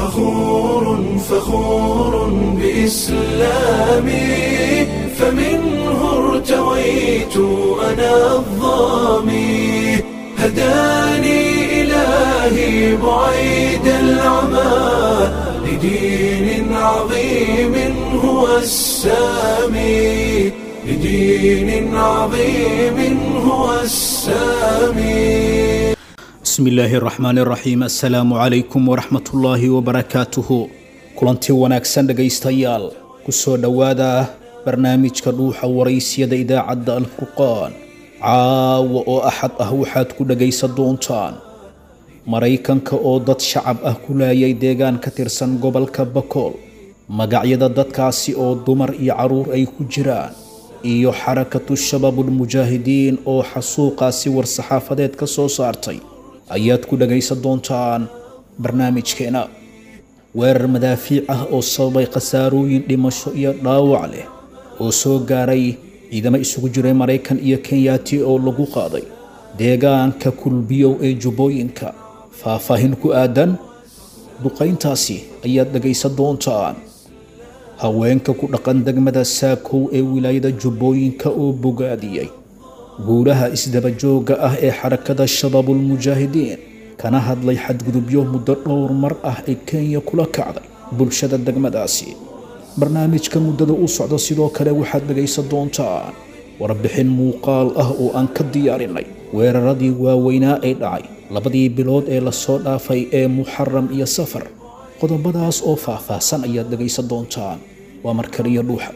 فخور فخور بإسلامي فمنه ارتويت أنا الظامي هداني إلهي بعيد العمى لدين عظيم هو السامي لدين عظيم هو السامي bismi illaahi araxmaan iraxiim assalaamu calaykum waraxmatullaahi wabarakaatuhu kulanti wanaagsan dhegaystayaal ku soo dhowaada barnaamijka dhuuxa waraysyada idaacadda alfurqaan caawa oo axad ah waxaad ku dhegaysan doontaan maraykanka oo dad shacab ah ku laayay deegaan ka tirsan gobolka bakool magacyada dadkaasi oo dumar iyo carruur ay ku jiraan iyo xarakatu shabaabulmujaahidiin oo xasuuqaasi war-saxaafadeed ka soo saartay ayaad ku dhagaysan doontaan barnaamijkeena weerar madaafiic ah oo sababay khasaarooyin dhimasho iyo dhaawac leh oo soo gaaray ciidamo isugu jiray maraykan iyo kenyaati oo lagu qaaday deegaanka kulbiyow ee jubbooyinka faahfaahin ku aadan duqayntaasi ayaad dhagaysan doontaan haweenka ku dhaqan degmada saakow ee wilaayada jubbooyinka oo bogaadiyey guulaha isdabajooga ah ee xarakada shabaabulmujaahidiin kana hadlay xadgudubyo muddo dhowr mar ah ee kenya kula kacday bulshada degmadaasi barnaamijka muddada u socda sidoo kale waxaad dhegaysan doontaan warbixin muuqaal ah oo aan ka diyaarinay weeraradii waaweynaa ee dhacay labadii bilood ee lasoo dhaafay ee muxaram iyo safar qodobadaas oo faahfaahsan ayaad dhegaysan doontaan waa markaliyo dhuuxa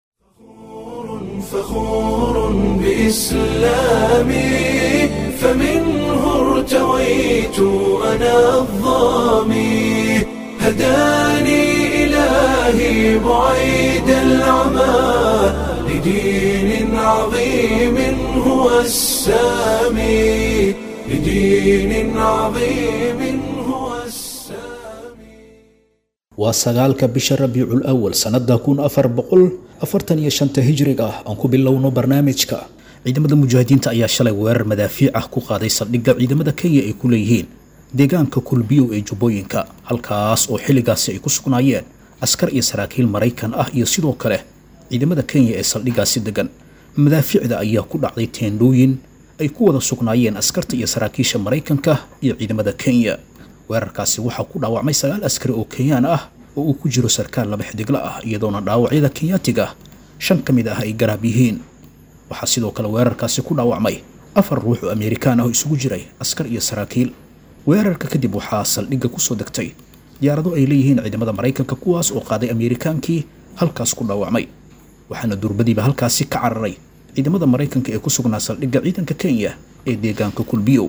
فخور بإسلامي فمنه ارتويت أنا الظامي هداني إلهي بعيد العمى لدين عظيم هو السامي لدين عظيم هو السامي waa sagaalka bisha rabiicul awal sannada kun afar boqol afartan iyo shanta hijriga ah aan ku bilowno barnaamijka ciidamada mujaahidiinta ayaa shalay weerar madaafiic ah ku qaaday saldhigga ciidamada kenya ay ku leeyihiin deegaanka kulbiyow ee jubbooyinka halkaas oo xilligaasi ay ku sugnaayeen askar iyo saraakiil maraykan ah iyo sidoo kale ciidamada kenya ee saldhiggaasi degan madaafiicda ayaa ku dhacday teendhooyin ay ku wada sugnaayeen askarta iyo saraakiisha maraykanka iyo ciidamada kenya weerarkaasi waxaa ku dhaawacmay sagaal askari oo kenyaan ah oo uu ku jiro sarkaal laba xidigla ah iyadoona dhaawacyada kenyaatiga shan ka mid ah ay garaab yihiin waxaa sidoo kale weerarkaasi ku dhaawacmay afar ruux oo ameerikaan ah oo isugu jiray askar iyo saraakiil weerarka kadib waxaa saldhigga kusoo degtay diyaarado ay leeyihiin ciidamada maraykanka kuwaas oo qaaday ameerikaankii halkaas ku dhaawacmay waxaana durbadiiba halkaasi ka cararay ciidamada maraykanka ee ku sugnaa saldhigga ciidanka kenya ee deegaanka kulbiyow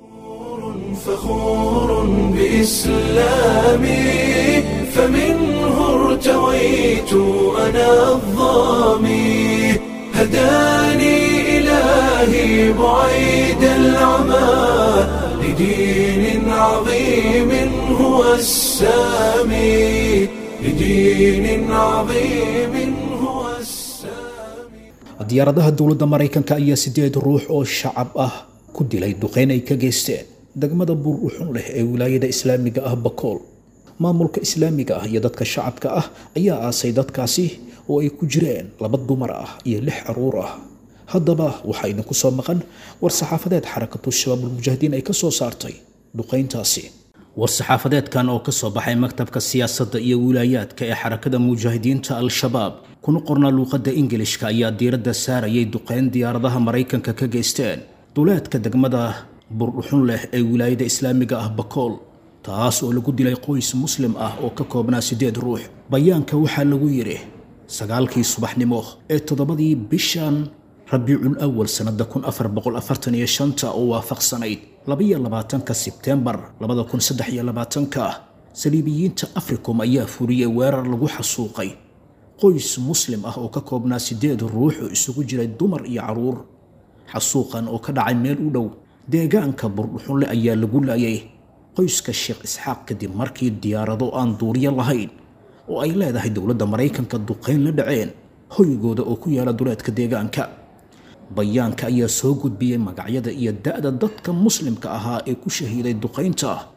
فخور بإسلامي فمنه ارتويت أنا الظامي هداني إلهي بعيد العمى لدين عظيم هو السامي لدين عظيم هو السامي diyaaradaha dowladda maraykanka ayaa sideed ruux oo shacab ah ku dilay duqeyn ay ka geysteen degmada buur-uxun leh ee wilaayada islaamiga ah bakool maamulka islaamiga ah iyo dadka shacabka ah ayaa aasay dadkaasi oo ay ku jireen laba dumar ah iyo lix caruur ah haddaba waxaa idinku soo maqan war-saxaafadeed xarakatu shabaabulmujaahidiin ay ka soo saartay duqeyntaasi war-saxaafadeedkan oo ka soo baxay maktabka siyaasadda iyo wilaayaadka ee xarakada mujaahidiinta al-shabaab kuna qornaa luuqadda ingilishka ayaa diiradda saarayay duqeyn diyaaradaha maraykanka ka geysteen duleedka degmada burdhuxun leh ee wilaayada islaamiga ah bakool taas oo lagu dilay qoys muslim ah oo ka koobnaa siddeed ruux bayaanka waxaa lagu yidhi sagaalkii subaxnimo ee toddobadii bishan rabiicul awal sannada kun afar boqol afartan iyo shanta oo waafaqsanayd labaiyo labaatanka sebteembar labada kun saddex iyo labaatanka saliibiyiinta africom ayaa furiyey weerar lagu xasuuqay qoys muslim ah oo ka koobnaa siddeed ruux oo isugu jiray dumar iyo carruur xasuuqan oo ka dhacay meel u dhow deegaanka burdhuxunle ayaa lagu laayay qoyska sheekh isxaaq kadib markii diyaarado aan duuriyo lahayn oo ay leedahay dowladda maraykanka duqayn la dhaceen hoygooda oo ku yaala duleedka deegaanka bayaanka ayaa soo gudbiyey magacyada iyo da'da dadka muslimka ahaa ee ku shahiiday duqaynta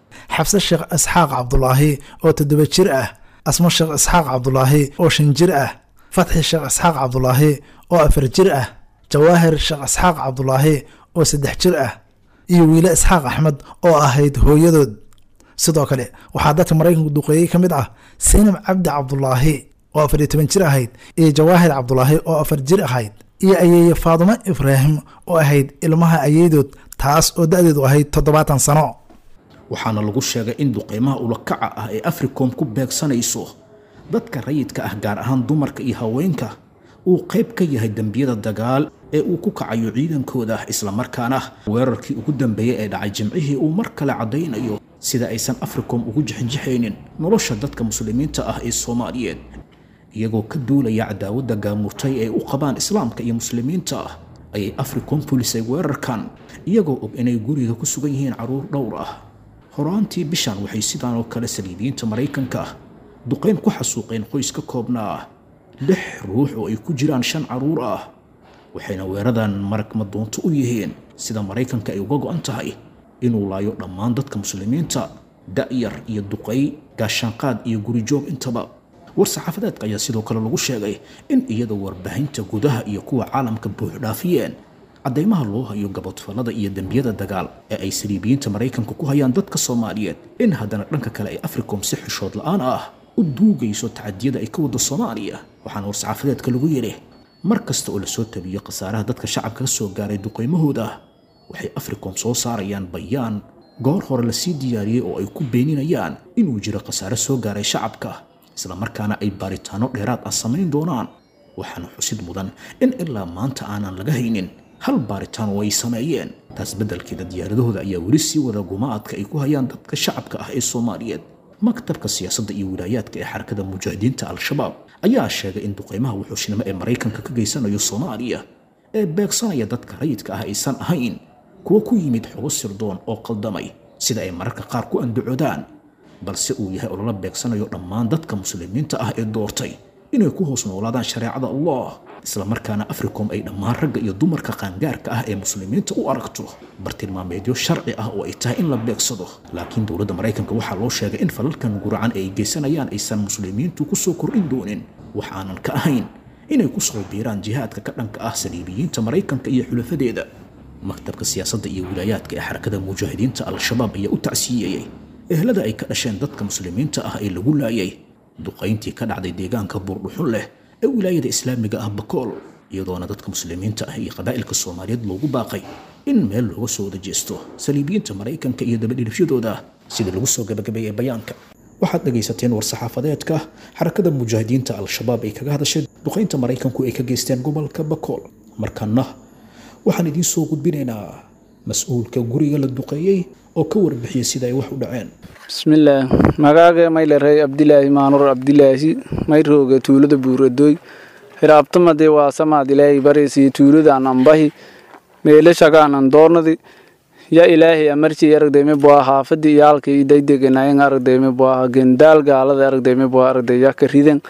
xabse sheekh isxaaq cabdulaahi oo toddoba jir ah asmo sheekh isxaaq cabdulaahi oo shan jir ah fatxi sheekh isxaaq cabdulaahi oo afar jir ah jawaahir sheekh isxaaq cabdulaahi oo saddex jir ah iyo wiile isxaaq axmed oo ahayd hooyadood sidoo kale waxaa dadka maraykanku duqeeyey ka mid ah sinab cabdi cabdulaahi oo afar iyo toban jir ahayd iyo jawaahir cabdulaahi oo afar jir ahayd iyo ayeeye faadumo ibraahim oo ahayd ilmaha ayeydood taas oo da-deedu ahayd toddobaatan sano waxaana lagu sheegay in duqeymaha ulakaca ah ee africom ku beegsanayso dadka rayidka ah gaar ahaan dumarka iyo haweenka uu qayb ka yahay dembiyada dagaal ee uu ku kacayo ciidankooda islamarkaana weerarkii ugu dambeeyey ee dhacay jimcihii uu mar kale caddaynayo sida aysan africom ugu jixinjixaynin nolosha dadka muslimiinta ah ee soomaaliyeed iyagoo ka duulaya cadaawadda gaamurtay ee u qabaan islaamka iyo muslimiinta ah ayay africom pulisay weerarkan iyagoo og inay guriga ku sugan yihiin carruur dhowr ah horaantii bishan waxay sidaan oo kale saliibiyiinta maraykanka duqayn ku xasuuqeen qoys ka koobnaa lix ruux oo ay ku jiraan shan carruur ah waxayna weeradan marag madoonto u yihiin sida maraykanka ay uga go'an tahay inuu laayo dhammaan dadka muslimiinta da'yar iyo duqay gaashaanqaad iyo gurijoog intaba war-saxaafadeedka ayaa sidoo kale lagu sheegay in iyadoo warbaahinta gudaha iyo kuwa caalamka buuxdhaafiyeen caddaymaha loo hayo gabodfallada iyo dembiyada dagaal ee ay saliibiyiinta maraykanka ku hayaan dadka soomaaliyeed in haddana dhanka kale ay africom si xishood la'aan ah u duugayso tacadiyada ay ka waddo soomaaliya waxaana war-saxaafadeedka lagu yidhi mar kasta oo lasoo tabiyo khasaaraha dadka shacabka ka soo gaaray duqaymahooda waxay africom soo saarayaan bayaan goor hore lasii diyaariyey oo ay ku beeninayaan inuu jiro khasaare soo gaaray shacabka islamarkaana ay baaritaano dheeraad ah samayn doonaan waxaana xusid mudan in ilaa maanta aanan laga haynin hal baaritaan oo ay sameeyeen taas beddelkeeda diyaaradahooda ayaa weli sii wada gumaadka ay ku hayaan dadka shacabka ah ee soomaaliyeed maktabka siyaasadda iyo wilaayaadka ee xarakada mujaahidiinta al-shabaab ayaa sheegay in duqeymaha wuxuushnimo ee maraykanka ka geysanayo soomaaliya ee beegsanaya dadka rayidka ah aysan ahayn kuwo ku yimid xogo sirdoon oo qaldamay sida ay mararka qaar ku andacoodaan balse uu yahay olola beegsanayo dhammaan dadka muslimiinta ah ee doortay inay ku hoos noolaadaan shareecada allah islamarkaana africom ay dhammaan ragga iyo dumarka qaangaarka ah ee muslimiinta u aragto bartilmaameedyo sharci ah oo ay tahay in la beegsado laakiin dowladda maraykanka waxaa loo sheegay in falalkan guracan ee ay geysanayaan aysan muslimiintu ku soo kordhin doonin wax aanan ka ahayn inay ku soo biiraan jihaadka ka dhanka ah saliibiyiinta maraykanka iyo xulafadeeda maktabka siyaasadda iyo wilaayaadka ee xarakada mujaahidiinta al-shabaab ayaa u tacsiiyeyey ehlada ay ka dhasheen dadka muslimiinta ah ee lagu laayay duqayntii ka dhacday deegaanka buurdhuxun leh ee wilaayada islaamiga ah bakool iyadoona dadka muslimiinta ah iyo qabaa'ilka soomaaliyeed loogu baaqay in meel looga soo wada jeesto saliibiyiinta maraykanka iyo dabadhilifyadooda sida lagu soo gabagabeeyey bayaanka waxaad dhegaysateen war-saxaafadeedka xarakada mujaahidiinta al-shabaab ay kaga hadashay duqaynta maraykanku ay ka geysteen gobolka bakool markana waxaan idiin soo gudbinaynaa mas-uulka guriga la duqeeyey oo ka warbixiyey sida ay wax u dhaceen bismillaah magaaga maylarey abdilaahi maanur abdilaahi mayrooga tuulada buuradoy hiraabtamade waa samaad ilaahay baraysiyo tuuladan ambahi meelashagaanan doornadi ya ilaahay amarci aragdayme bua haafadi iyaalka idaydeganayang aragdayme bua gendaal gaalada aragdayme bua aragday yaka ridan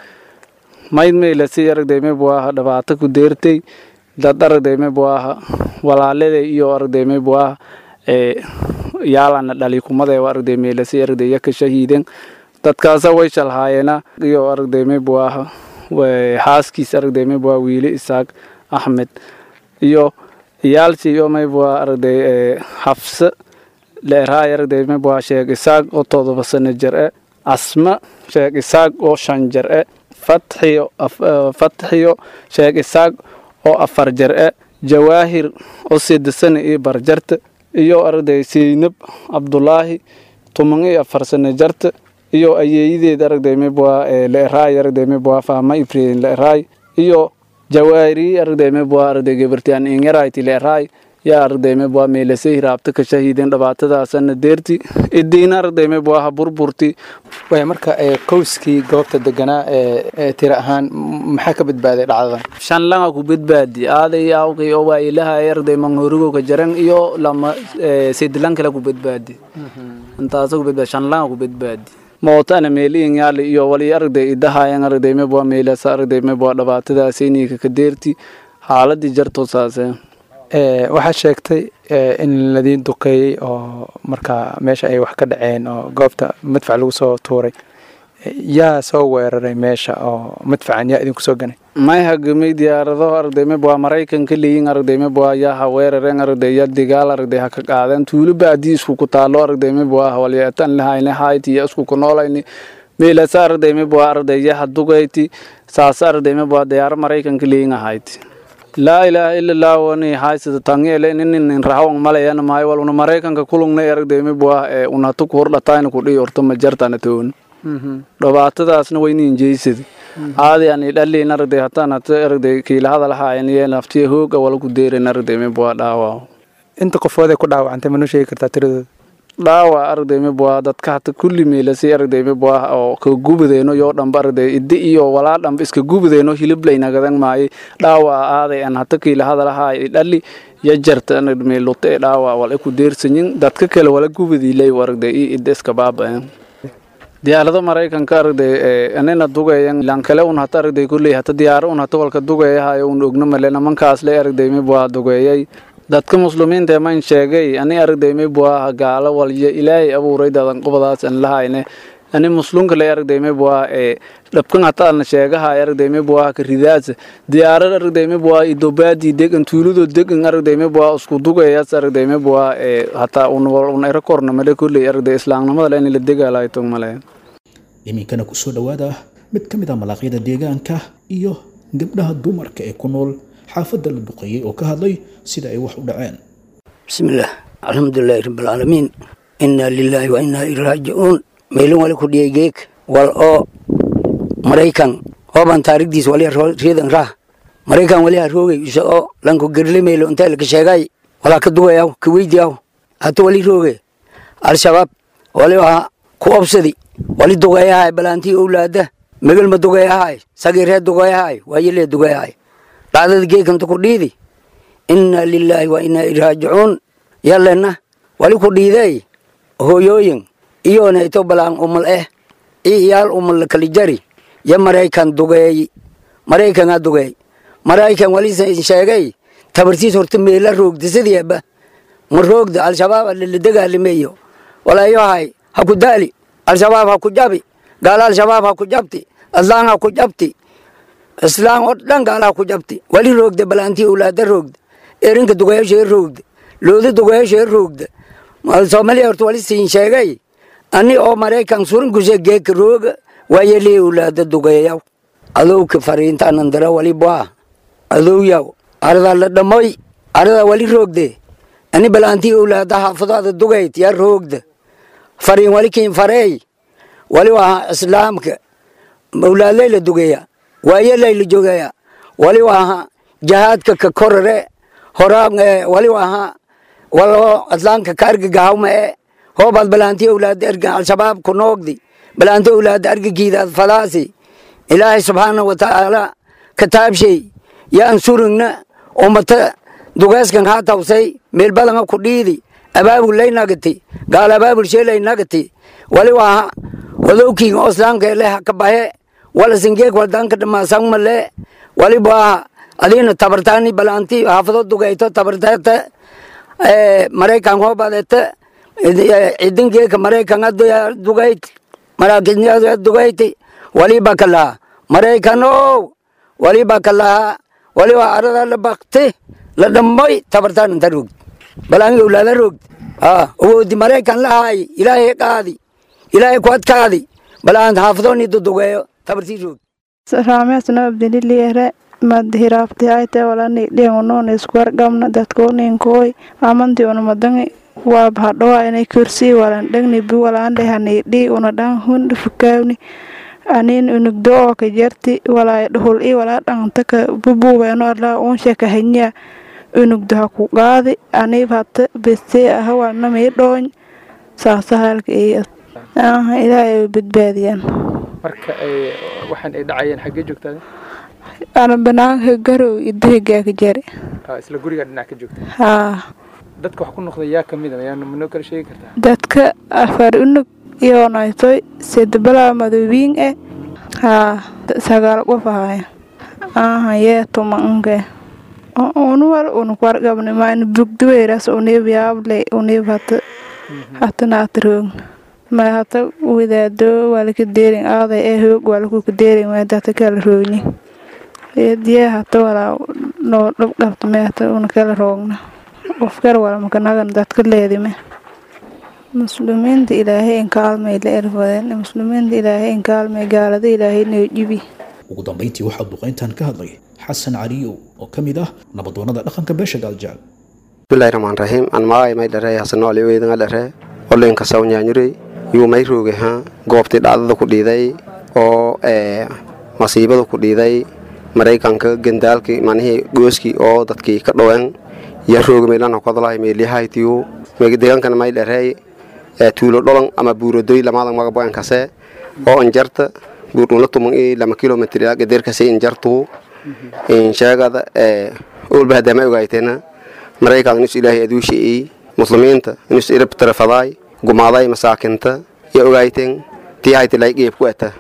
mayd meylasi aragdayme buaha dhabaata ku deertay dad aragdayme buaha walaalada iyo aragdayme buaha ee yaalana dhali kumada aragday meelasi aragday yaka shahiiden dadkaasa way shalhaayeena iyo aragdayme buaha xaaskiis aragdayme bua wiili isaaq axmed iyo iyaalsi iyo may bua aragday xafse leeraay aragdayme bua sheeg isaaq oo todoba sano jir e asma sheeg isaaq oo shan jir e fatxiyo fatxiyo sheeg isaaq oo afar jir e jawaahir oo sidasana iyo barjarta iyo aragday seynab cabdulaahi tuman iyo afar sano jarta iyo ayeeyadeed aragdayme bua leeraay aragdayme bua fahma ifreen leeraay iyo jawaari aragdayme bua aragday gabartian ingarayti leeraay yaa aragdayme bua meelase hiraabta ka shahiiden dhibaatadaasana deerti idiina aragdayme buaha burburti way marka qowskii goobta deganaa ee tira ahaan maxaa ka badbaaday dhacdadan shanlanga ku badbaadi aaday awqi oo waa ilahay aragday manghorigo ka jaran iyo lama sidlan kale ku badbaadi intaasa ku badbaadi shanlanga ku badbaadi mootana meeliin yaali iyo wali aragday idahayan aragdayme bua meelasa aragdayme bua dhibaatadaasayniika ka deerti xaaladii jarto saasee waxaa sheegtay in ladiin duqeeyey oo markaa meesha ay wax ka dhaceen oo goobta madfac lagu soo tuuray yaa soo weeraray meesha oo madfacan yaa idinku soo ganay may hagamay diyaarado ardaymeb waa maraykanka leeyin ardaymeb waa yaa ha weerareen arday ya digaal arday ha ka qaadeen tuulo baadii isku ku taalo ardaymeb waa hawalyeetan lahayne hayti ya isku ku noolayni meelasa ardaymeb waa ardaya ha dugayti saasa ardaymeb waa diyaaro maraykanka leeyin ahayti laa ilaaha ila allah wani haysada tangele ninin rahawan malayana maayo wal una maraykanka kulungna ardaymeb waa ee unatu ku hordhatayna ku dhihi horta ma jartana toon dhibaatadaasna waynin jeysada aadi ani dhalin arday hataan hata arday kiila hadalahaayan iyo naftiya hooga wala ku deeran arday meb waa dhaawac inta qofood ay ku dhaawacantay ma noo sheegi kartaa tiradooda dhaawac arday meb waa dadka hata kulli meelasi arday meb waa oo ka gubadeeno yoo dhamba arday iddi iyo walaa dhamba iska gubadeeno hiliblaynagadan maaye dhaawac aaday an hata kiila hadalahaay dhali ya jarta meelute ee dhaawac wala ku deersanyin dadka kale wala gubadiilay arday iyo idda iska baaba'een diyaarado maraykanka arday anina dugayan ilan kale un hata arday kulley hata diyaaro un hata walka dugayahayo un ogno male namankaas le arday mib waa dugeeyay dadka muslimiinta man sheegay ani arday mib waa gaalo walyo ilaahay abuuray dadan qobadaas an lahayne ani muslunka le arday mib waa ee dhabkan hata alna sheegahay arday mib waa ka ridaas diyaarad arday mib waa idobaadi degan tuulado degan arday mib waa isku dugayas arday mib waa ee hata un un era korna male kulley arday islaamnimada le in la degaalayto male iminkana kusoo dhowaada mid ka mid ah malaaqyada deegaanka iyo gabdhaha dumarka ee ku nool xaafadda la duqeeyey oo ka hadlay sida ay wax u dhaceen bismillaah alxamdulilaahi rabbilcaalamiin innaa lilaahi wa innaa ilaihi raajicuun meelin wali ku dhiyay geeg wal oo maraykan ooban taarikhdiis wali riidan rah maraykan wali haroogay isa oo lanku gerle meelo intay laka sheegay walaa ka dugayaw ka weydiyaw hata wali rooge al-shabaab wali waa ku obsadi wali dugayahay balaantii owlaada megelma dugayahay sagiiree dugayahay waayelee dugayahay dhacdada geekanta ku dhiidi innaa lilaahi wa innaa ilaihi raajicuun yallena wali ku dhiidey hooyooyin iyoonayto balaan umal eh i iyaal umal lakali jari ya maraykan dugeey maraykanaa dugeey maraykan wali sheegay tabartiis horta meela roogda sidiiba ma roogda al-shabaab lala dagaalimeeyo walaayohay ha ku daali al-shabaab ha ku jabi gaala al-shabaab ha ku jabti aslaan ha ku jabti islaam oo dhan gaala ha ku jabti wali roogda balaantii owlaada roogda erinka dugayaashee roogda looda dugayaashee roogda soomaaliya horta wali siin sheegay ani oo maraykan surinkuse geeka rooga waayelii owlaada dugayayaw adowka fariintaanan dara wali baa adowyaw aradaa la dhamoy aradaa wali roogde ani balaantii owlaada xaafadaada dugayd yaa roogda fariin wali kiin fareey wali waa islaamka owlaadlay la dugeeya waayelay la jogeeya wali waaha jahaadka ka korare horaa wali waaha walo islaamka ka argagahawma e hoobaad balaantii owlaada erga al-shabaab ku noogdi balaantii owlaada argagiidaad falaasi ilaahay subxaana wa tacaala kataabshay yaan surigna ummata dugeeskan haa tawsay meel badanga ku dhiidi abaabul lay nagati gaal abaabul sheelay nagati wali waaha wadowkiin oo islaamka ele haka bahe wala singeek waldanka dhamasangma le wali waaha adiina tabartaani balaanti haafado dugayto tabartata maraykan hoobadete cidingeeka maraykan dugayt maraakinya dugayti waliba kalaha maraykanow waliba kalaha waliba arada la bakti la dhamoy tabartaan inta rogd balaangi owlaada rogd awoodi maraykan lahaay ilaahay qaadi ilaahay ku adkaadi balaan xaafadooni dudugeeyo tabartii rogd raamesno abdililiere mad hiraabtihaite walani dhiangunoon iskuwargamna dadkooninkooy amanti unumadangi waa bahadhoa inay kursi walan dhagni bi walaan dhehani dhi una dhan hun fukaawni anin unugdo oo ka jarti walaa dhuhul i walaa dhangta ka bubuweeno arlaa unshe ka hanya unugdo ha ku qaadi anib hata beste aha walna mii dhooñ saasa halka iyo ilaahay badbaadiyaan marka ay waxaan ay dhacayeen xaggee joogtaa ana banaanka garow idahigaa ka jari isla guriga dhinac ka joogta haa dadka wax ku noqday yaa kamid a yaa manoo kala sheegi kartaa dadka afar unug iyoonaytoy sedbalaa madowiin e haa sagaal qof ahaya aha yee tumanke unuwal unukwargabne maani bugduweras unibyaable unib hata hatana atrong ma hata wadaado walaka deerin aaday ee hoog walakuka deerin maadata kala roogni diye hata walaa noo dhabqabta me hata una kala roogna qofkar walmakanagan dadka leedime muslimiinta ilaahay inkaalmay la erfadeen muslimiinta ilaahay inkaalmay gaalada ilaahay noo jibi ugu dambayntii waxaa duqayntan ka hadlay xasan caliyow oo ka mid ah nabadoonnada dhaqanka beesha gaaljaal bismillahi raxmaan raxiim an maagay may dharey hasanooli weydanga dhere olinka sawnyanyurey yuu may rooge ha goobtii dhacdada ku dhiiday oo masiibada ku dhiiday maraykanka gandaalkii manihii gooskii oo dadkii ka dhoween ya rooge meelana kodlahay meeliyahaytiyu deegankana may dherey tuulo dholon ama buuradoy lamadan magaboen kase oo injarta buurdhuna tuman i lama kilomitr ilaa gadeerkase injartuu insheegada olba hadama ogaytena maraykan inus ilaahay aduushi'i muslimiinta inus irab tarafadaay gumaaday masaakinta ya ogayten tii haytilay geeb ku eta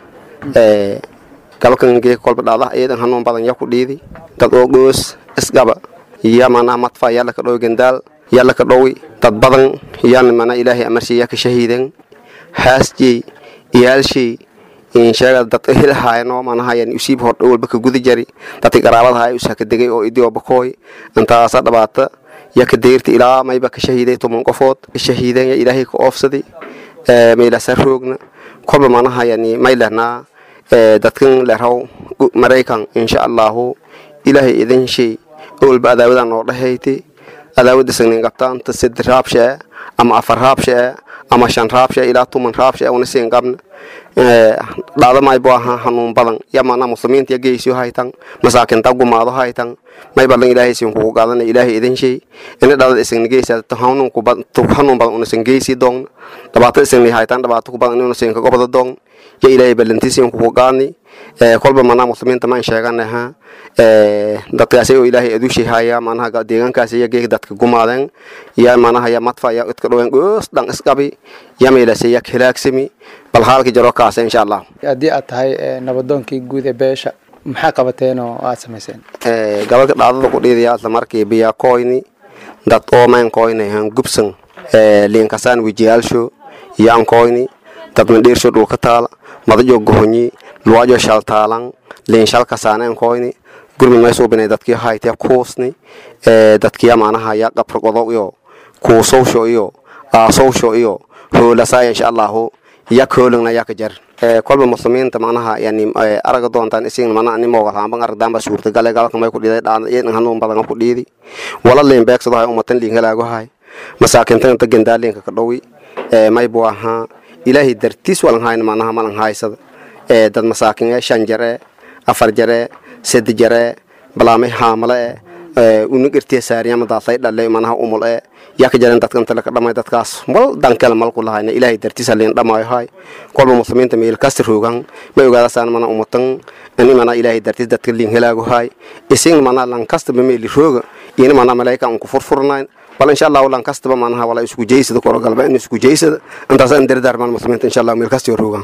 galkan geek kolba dhaadah iyadan hanuun badan ya ku dhiidi dad oo goos isgaba ya manaa matfa yalla ka dhowi gandaal yalla ka dhowi dad badan yan mana ilaahay amarshi ya ka shahiiden haasjey iyaalshey insheega dad hilhaayno manahayan usiib hor dhowalba ka guda jari dadki qaraabadaha usa ka degay oo idio bakooy intaasa dhabaata ya ka deyrta ilaa mayba ka shahiiday toban qofood ka shahiidan ya ilaahay ka oofsadi meylasa roogna kolba manahayani may lehnaa dadkan leraw maraykan insha allahu ilaahay idin shay owalba adaawadan noo dhahayti adaawada sagnin qabtaanta sed raabshee ama afar raabshee ama shan raabshee ilaa tuman raabshee una siin qabna dhacdo maybo aha hanuun badan ya mana muslimiinta ya geysyo haytan masaakinta gumaado haytan may badan ilaahay siin kugu qaadana ilaahay idin shay ina dhadada isagna geysa hanuun badan unasan geysi doon dhibaato isagna haytan dhibaato ku badan inuna siin ka gobada doon ya ilaahay balanti siin kugu qaadni kolba mana muslimiinta maan sheeganaha dadkaasi oo ilaahay adushay haya manaha deegaankaasi ya geeg dadka gumaadeen ya manaha ya matfa ya idka dhoween goos dhan isqabi ya meelase ya hilaagsami bal haalka jaro kaasa insha allah haddii aad tahay nabadoonkii guud ee beesha maxaa qabateen oo aad samayseen gabalka dhacdada ku dhiidaya isla markii biyaa koyni dad oomayn koynahan gubsan liinkasaan wijiyaalsho yaan koyni dad mandheersho dhulka taala madajo gohonyi luwajo shaltaalan liin shalkasaaneen koyni gurmud may suubinay dadkii haytee kuusni dadkiya maanaha ya qabrgodo iyo kuusowsho iyo aasowsho iyo hoolasaaya insha allahu yak hoolagna yaka jar kolba muslimiinta manaha yani araga doontaan isin mana nimooga raamban aragdaanba suurtagale galka may ku dhiday dhaana iyadan hanuun badan ku dhiidi wala liin beegsado hay umatan liin halaago hay masaakintan inta gendaalinka ka dhowi may bu ahaa ilaahay dartiis walan hayna manaha malan haysada dad masaakin ee shan jare afar jare sed jare balaamay haamale e unugirtiya saariyama daasay dhale manaha umul e yaka jaren dadkan tale ka dhamay dadkaas mal dankela malku lahayna ilaahay dartiisa liin dhamaayo hay kolba muslimiinta meel kasta roogan may ogaadasaan mana umatan ani mana ilaahay dartiis dadka liin helaago hay isin mana lan kastaba meeli rooga ina mana malaika unku furfurnayn bal insha allahu lan kastaba manaha wala isku jeysada korogalba in isku jeysada intaas an dardaarmaan muslimiinta insha allah meel kasta roogan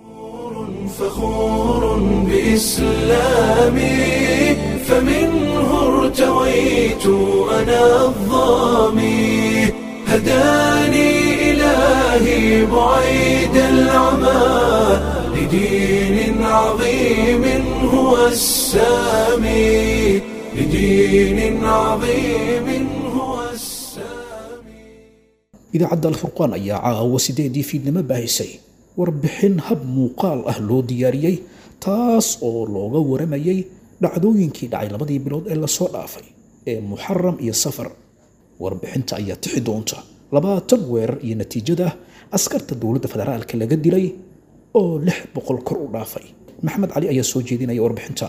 فخور بإسلامي فمنه ارتويت أنا الظامي هداني إلهي بعيد العمى لدين عظيم هو السامي لدين عظيم هو السامي idaacadda alfurqaan ayaa caawa sideedii fiidnimo baahisay warbixin hab muuqaal ah loo diyaariyey taas oo looga waramayay dhacdooyinkii dhacay labadii bilood ee lasoo dhaafay ee muxaram iyo safar warbixinta ayaa tixi doonta labaatan weerar iyo natiijada askarta dowladda federaalka laga dilay oo lix boqol kor u dhaafay maxamed cali ayaa soo jeedinaya warbixintan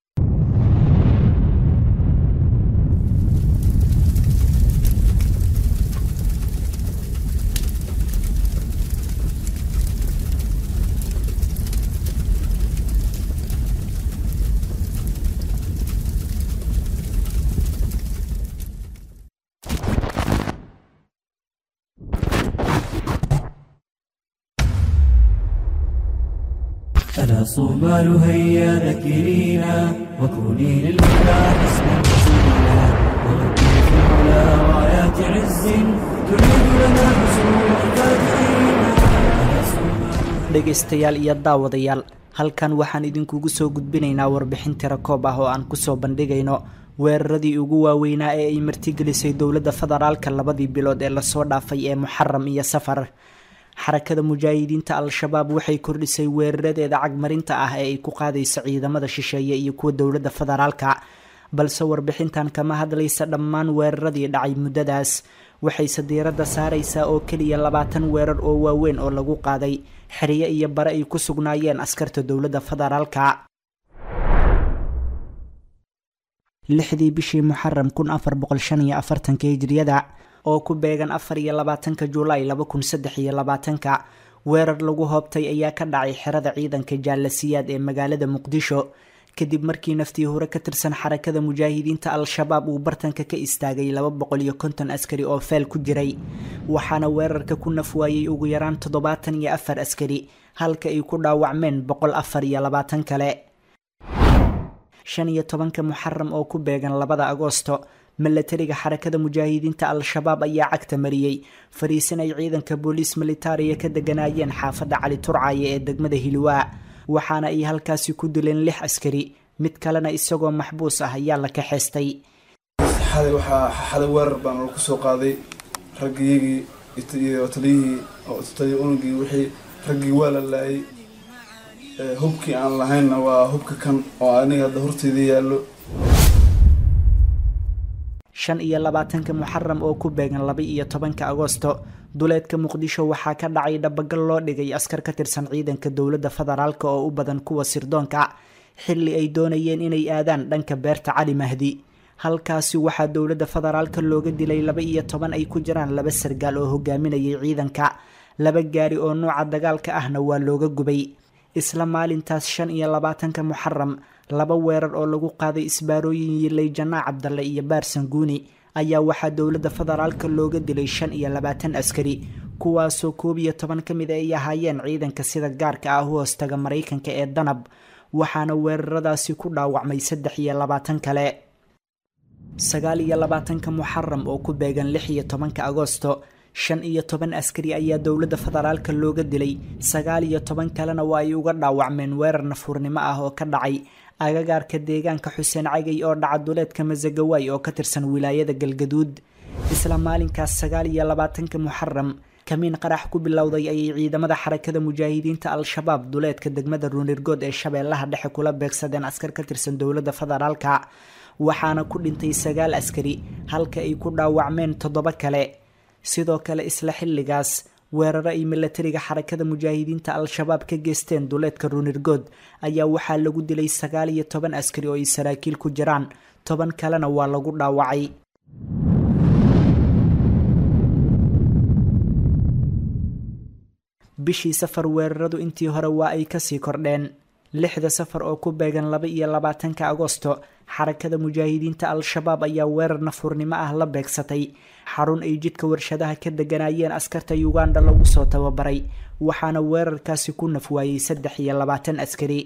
ألا صومال هيا ذكرينا وكوني للمولى حسنا وسيلا نهدي في على رايات عز تعيد لنا حصول الفاتحين dhegaystayaal iyo daawadayaal halkan waxaan idinkugu soo gudbinaynaa warbixin tira koob ah oo aan kusoo bandhigayno weeraradii ugu waaweynaa ee ay martigelisay dowladda federaalka labadii bilood ee lasoo dhaafay ee muxaram iyo safar xarakada mujaahidiinta al-shabaab waxay kordhisay weeraradeeda cagmarinta ah ee ay ku qaadayso ciidamada shisheeye iyo kuwa dowladda federaalka balse warbixintan kama hadlaysa dhammaan weeraradii dhacay muddadaas waxayse diiradda saaraysaa oo keliya labaatan weerar oo waaweyn oo lagu qaaday xeryo iyo bare ay ku sugnaayeen askarta dowladda federaalka lixdii bishii muxaram kun afar boqol shan iyo afartanka hijriyada oo ku beegan afar iyo labaatanka julaay laba kun saddex iyo labaatanka weerar lagu hoobtay ayaa ka dhacay xerada ciidanka jaalasiyaad ee magaalada muqdisho kadib markii naftii hore ka tirsan xarakada mujaahidiinta al-shabaab uu bartanka ka istaagay laba boqol iyo konton askari oo feel ku jiray waxaana weerarka ku nafwaayey ugu yaraan toddobaatan iyo afar askari halka ay ku dhaawacmeen boqol afar iyo labaatan kale shan iyo tobanka muxaram oo ku beegan labada agoosto milatariga xarakada mujaahidiinta al-shabaab ayaa cagta mariyey fariisin ay ciidanka booliis militariya ka deganaayeen xaafadda cali turcaaye ee degmada hilwaa waxaana ay halkaasi ku dileen lix askari mid kalena isagoo maxbuus ah ayaa la kaxeystay xalay waxaa xalay weerar baan lagu soo qaaday raggiyagii iyo taliyihii taliya unugii wixii raggii waa la laayay hubkii aan lahaynna waa hubka kan oo aniga hadda horteyda yaallo shan iyo labaatanka muxaram oo ku beegan laba iyo tobanka agoosto duleedka muqdisho waxaa ka dhacay dhabagal loo dhigay askar ka tirsan ciidanka dowladda federaalk oo u badan kuwa sirdoonka xilli ay doonayeen inay aadaan dhanka beerta cali mahdi halkaasi waxaa dowladda federaalka looga dilay laba iyo toban ay ku jiraan laba sargaal oo hogaaminayay ciidanka laba gaari oo nuuca dagaalka ahna waa looga gubay isla maalintaas shan iyo labaatanka muxaram laba weerar oo lagu qaaday isbaarooyin yilay janaac cabdalle iyo baarsan guuni ayaa waxaa dowladda federaalka looga dilay shan iyo labaatan askari kuwaasoo koob iyo toban ka mid ay ahaayeen ciidanka sida gaarka ah u hoostaga maraykanka ee danab waxaana weeraradaasi ku dhaawacmay saddex iyo labaatan kale sagaal iyo labaatanka muxaram oo ku beegan lix iyo tobanka agoosto shan iyo toban askari ayaa dowladda federaalka looga dilay sagaal iyo toban kalena waa ay uga dhaawacmeen weerar nafuurnimo ah oo ka dhacay agagaarka deegaanka xuseen cagay oo dhaca duleedka masagawaay oo ka tirsan wilaayada galgaduud isla maalinkaas sagaal iyo labaatanka muxaram kamiin qarax ku bilowday ayay ciidamada xarakada mujaahidiinta al-shabaab duleedka degmada ruunirgood ee shabeellaha dhexe kula beegsadeen askar ka tirsan dowladda federaalka waxaana ku dhintay sagaal askari halka ay ku dhaawacmeen toddoba kale sidoo kale isla xilligaas weeraro ay milatariga xarakada mujaahidiinta al-shabaab ka geysteen duleedka ruunirgood ayaa waxaa lagu dilay sagaal iyo toban askari oo ay saraakiil ku jiraan toban kalena waa lagu dhaawacay bishii safar weeraradu intii hore waa ay kasii kordheen lixda safar oo ku beegan laba iyo labaatanka agoosto xarakada mujaahidiinta al-shabaab ayaa weerar nafuurnimo ah la beegsatay xarun ay jidka warshadaha ka deganayeen askarta uganda lagu soo tababaray waxaana weerarkaasi ku nafwaayey saddex iyo labaatan askari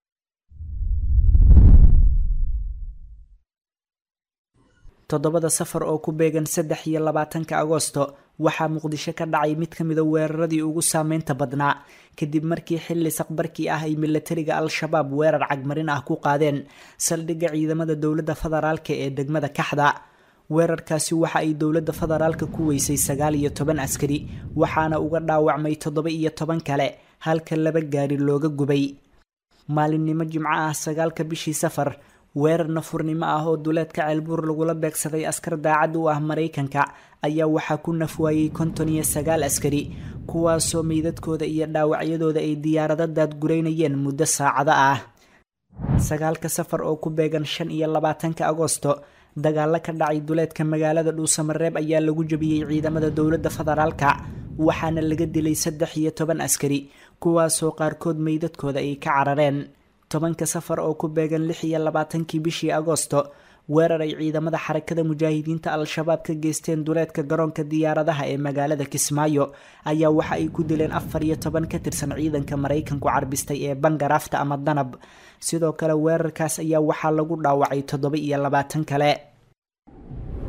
toddobada safar oo ku beegan saddex iyo labaatanka agoosto waxaa muqdisho ka dhacay mid ka mida weeraradii ugu saameynta badnaa kadib markii xilli saqbarkii ah ay milatariga al-shabaab weerar cagmarin ah ku qaadeen saldhigga ciidamada dowladda federaalka ee degmada kaxda weerarkaasi waxa ay dowladda federaalka ku weysay sagaal iyo toban askari waxaana uga dhaawacmay toddoba iyo toban kale halka laba gaari looga gubay maalinimo jimco ah sagaalka bishii safar weerar nafurnimo ah oo duleedka ceelbuur lagula beegsaday askar daacad u ah maraykanka ayaa waxaa ku nafwaayey konton iyo sagaal askari kuwaasoo meydadkooda iyo dhaawacyadooda ay diyaarado daadgureynayeen muddo saacado ah sagaalka safar oo ku beegan shan iyo labaatanka agoosto dagaalo ka dhacay duleedka magaalada dhuusamareeb ayaa lagu jabiyey ciidamada dowladda federaalka waxaana laga dilay saddex iyo toban askari kuwaasoo qaarkood meydadkooda ay ka carareen tobanka safar oo ku beegan lix iyo labaatankii bishii agoosto weerar ay ciidamada xarakada mujaahidiinta al-shabaab ka geysteen duleedka garoonka diyaaradaha ee magaalada kismaayo ayaa waxa ay ku dileen afar iyo toban ka tirsan ciidanka maraykanku carbistay ee bangaraafta ama danab sidoo kale weerarkaas ayaa waxaa lagu dhaawacay toddoba iyo labaatan kale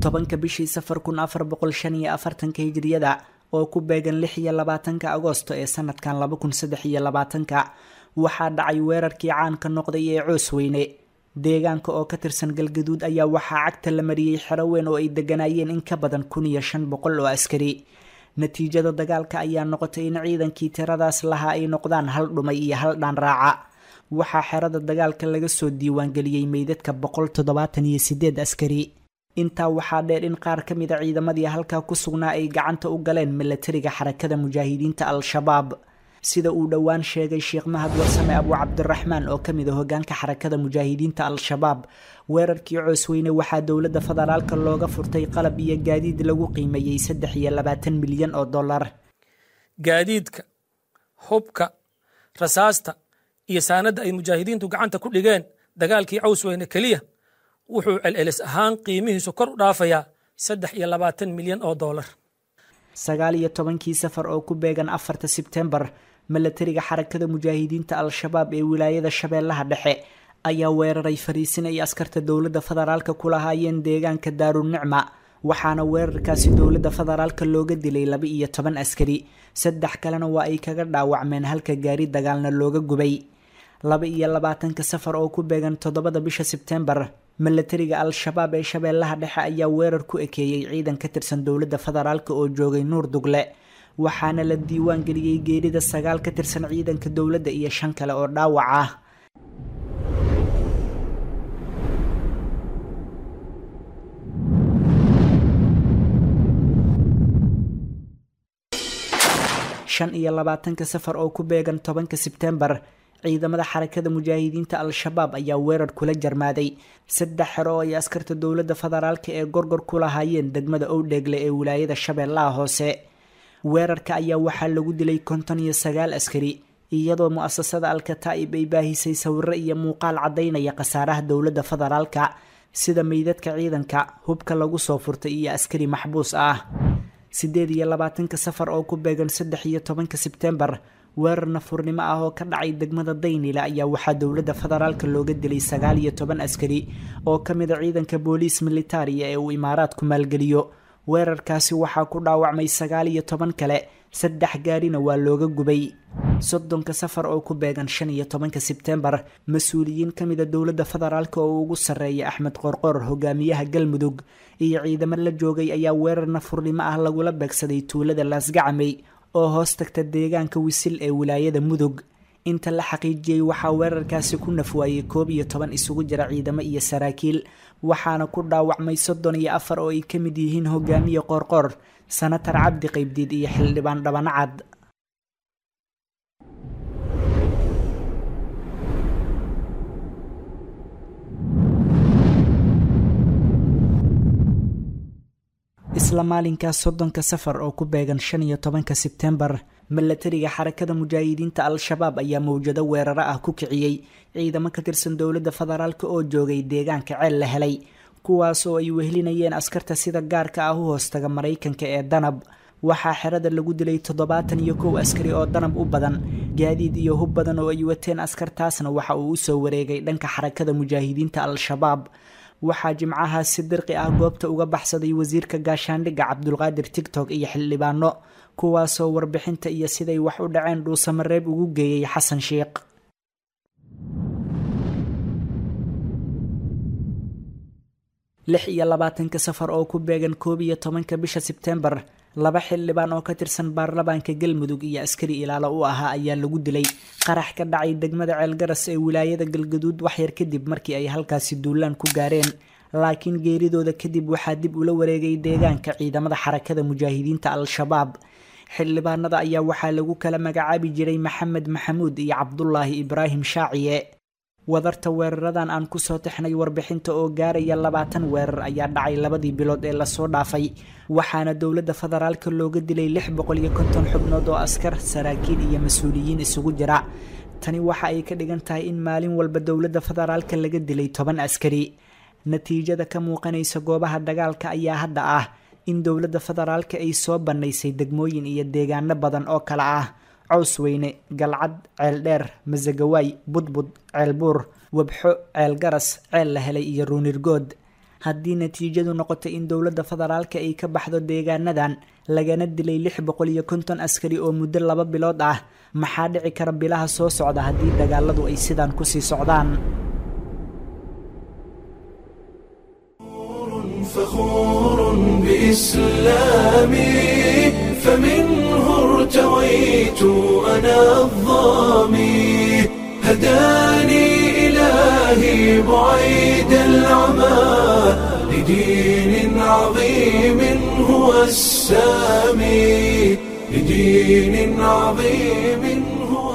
tobanka bishii safar kun afar boqol shan iyo afartanka hijriyada oo ku beegan lix iyo labaatanka agoosto ee sanadkan laba kun saddex iyo labaatanka waxaa dhacay weerarkii caanka noqday ee coosweyne deegaanka oo ka tirsan galgaduud ayaa waxaa cagta la mariyey xero weyn oo ay deganaayeen in ka badan kun iyo shan boqol oo askari natiijada dagaalka ayaa noqotay in ciidankii tiradaas lahaa ay noqdaan hal dhumay iyo hal dhaan raaca waxaa xerada dagaalka laga soo diiwaangeliyey meydadka boqol toddobaatan iyo sideed askari intaa waxaa dheer in qaar ka mid a ciidamadii halkaa ku sugnaa ay gacanta u galeen milatariga xarakada mujaahidiinta al-shabaab sida uu dhowaan sheegay sheekh mahad warsame abu cabdiraxmaan oo ka mid a hogaanka xarakada mujaahidiinta al-shabaab weerarkii coosweyne waxaa dowladda federaalka looga furtay qalab iyo gaadiid lagu qiimeeyey saddex iyo labaatan milyan oo dollar gaadiidka hubka rasaasta iyo saanadda ay mujaahidiintu gacanta ku dhigeen dagaalkii cawsweyne keliya wuxuu celcelis ahaan qiimihiisu kor u dhaafayaa saddex iyo labaatan milyan oo dollar sagaal iyo tobankii safar oo ku beegan afarta sebtembar milatariga xarakada mujaahidiinta al-shabaab ee wilaayada shabeellaha dhexe ayaa weeraray fariisin ay askarta dowladda federaalka ku lahaayeen deegaanka daarunicma waxaana weerarkaasi dowladda federaalka looga dilay laba iyo toban askari saddex kalena waa ay kaga dhaawacmeen halka gaari dagaalna looga gubay laba iyo labaatanka safar oo ku beegan toddobada bisha sebtembar milatariga al-shabaab ee shabeellaha dhexe ayaa weerar ku ekeeyey ciidan ka tirsan dowladda federaalk oo joogay nuur dugle waxaana la diiwaan geliyey geerida sagaal ka tirsan ciidanka dowladda iyo shan kale oo dhaawac ah shan iyo labaatanka safar oo ku beegan tobanka sebtembar ciidamada xarakada mujaahidiinta al-shabaab ayaa weerar kula jarmaaday saddex xero oo ay askarta dowladda federaalka ee gorgor ku lahaayeen degmada owdheegle ee wilaayada shabeellaha hoose weerarka ayaa waxaa lagu dilay konton iyo sagaal askari iyadoo mu-asasada al-kataa'ib ay baahisay sawiro iyo muuqaal caddaynaya khasaaraha dowladda federaalka sida meydadka ciidanka hubka lagu soo furtay iyo askari maxbuus ah siddeed iyo labaatanka safar oo ku beegan saddex iyo tobanka sebtembar weerar nafurnimo ah oo ka dhacay degmada daynila ayaa waxaa dowladda federaalka looga dilay sagaal iyo toban askari oo ka mid a ciidanka booliis militariya ee uu imaaraadku maalgeliyo weerarkaasi waxaa ku dhaawacmay sagaal iyo toban kale saddex gaarina waa looga gubay soddonka safar oo ku beegan shan iyo tobanka sebtembar mas-uuliyiin ka mid a dowladda federaalka oo ugu sarreeya axmed qorqor hogaamiyaha galmudug iyo ciidamo la joogay ayaa weerar nafurnimo ah lagula beegsaday tuulada laasgacamey oo hoos tagta deegaanka wisil ee wilaayada mudug inta la xaqiijiyey waxaa weerarkaasi ku nafwaayey koob iyo toban isugu jira ciidamo iyo saraakiil waxaana ku dhaawacmay soddon iyo afar oo ay ka mid yihiin hogaamiye qoorqoor sanatar cabdi qaybdiid iyo xildhibaan dhabanacad isla maalinkaas soddonka safar oo ku beegan shan iyo tobanka sebtembar milatariga xarakada mujaahidiinta al-shabaab ayaa mawjado weeraro ah ku kiciyey ciidamo ka tirsan dowladda federaalk oo joogay deegaanka ceel la helay kuwaas oo ay wehelinayeen askarta sida gaarka ah u hoostaga maraykanka ee danab waxaa xerada lagu dilay toddobaatan iyo kow askari oo danab u badan gaadiid iyo hub badan oo ay wateen askartaasna waxa uu usoo wareegay dhanka xarakada mujaahidiinta al-shabaab waxaa jimcahaas si dirqi ah goobta uga baxsaday wasiirka gaashaandhigga cabdulqaadir tigtok iyo xildhibaano kuwaasoo warbixinta iyo siday wax u dhaceen dhuusamareeb ugu geeyey xasan sheikh lix iyo labaatanka safar oo ku beegan koob iyo tobanka bisha sebtembar laba xildhibaan oo ka tirsan baarlamaanka galmudug iyo askari ilaalo u ahaa ayaa lagu dilay qarax ka dhacay degmada ceelgaras ee wilaayada galgaduud waxyar kadib markii ay halkaasi duulaan ku gaareen laakiin geeridooda kadib waxaa dib ula wareegay deegaanka ciidamada xarakada mujaahidiinta al-shabaab xildhibaanada ayaa waxaa lagu kala magacaabi jiray maxamed maxamuud iyo cabdulaahi ibraahim shaaciye wadarta weeraradan aan kusoo tixnay warbixinta oo gaaraya labaatan weerar ayaa dhacay labadii bilood ee lasoo dhaafay waxaana dowladda federaalka looga dilay lix boqol iyo konton xubnood oo askar saraakiil iyo mas-uuliyiin isugu jira tani waxa ay ka dhigan tahay in maalin walba dowladda federaalka laga dilay toban askari natiijada ka muuqanaysa goobaha dagaalka ayaa hadda ah in dowladda federaalka ay soo bannaysay degmooyin iyo deegaano badan oo kale ah cawsweyne galcad ceeldheer masagawaay budbud ceelbuur wabxo ceel garas ceel la helay iyo ruunirgood haddii natiijadu noqoto in dowladda federaalka ay ka baxdo deegaanadan lagana dilay lix boqol iyo konton askari oo muddo laba bilood ah maxaa dhici kara bilaha soo socda haddii dagaaladu ay sidaan kusii socdaan فخور بإسلامي فمنه ارتويت أنا الظامي هداني إلهي بعيد العمى لدين عظيم هو السامي لدين عظيم هو